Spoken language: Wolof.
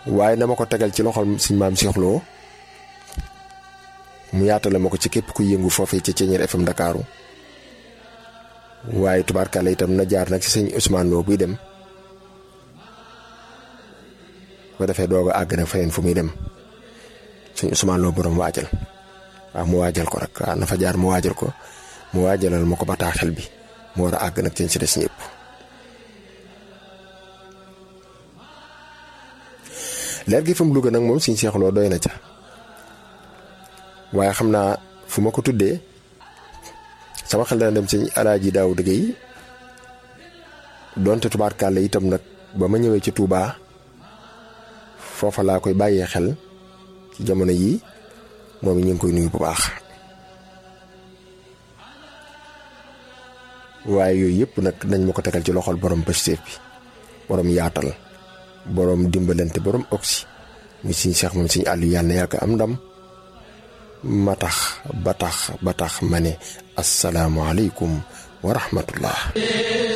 waaye na ma ko tegal ci loxol suñ maam Cheikh Lo mu yaatale ma ko ci képp ku yëngu foofee ci Thiéniere FM Ndakaaru waaye tubaarkàlla itam na jaar nag ci sëñ Ousmane Lo buy dem ko defee doog a àgg nag feneen fu muy dem sëñ Ousmane Lo borom waajal waaw mu waajal ko rek waaw na fa jaar mu waajal ko mu waajalal ma ko bataaxel bi mu war a àgg nag ci ci des ñëpp. leer gi fa mu Louga nag moom suñ Cheikh Lo doy na ca waaye xam naa fu ma ko tuddee sama xel dana dem sëñ Alaaji Daaw dëgg yi donte tubaarkàlla itam nag ba ma ñëwee ci Touba foofa laa koy bàyyee xel ci jamono yii moom ñu ngi koy nuyu bu baax. waaye yooyu yëpp nag nañ ma ko tegal ci loxol borom pëstéef bi borom yaatal. boroom dimbalante boroom oxy muy siñ seex moom siñ àllu yàlla na yàgg am ndam ma tax ba tax ba tax ma ne asalaamualeykum wa rahmatullah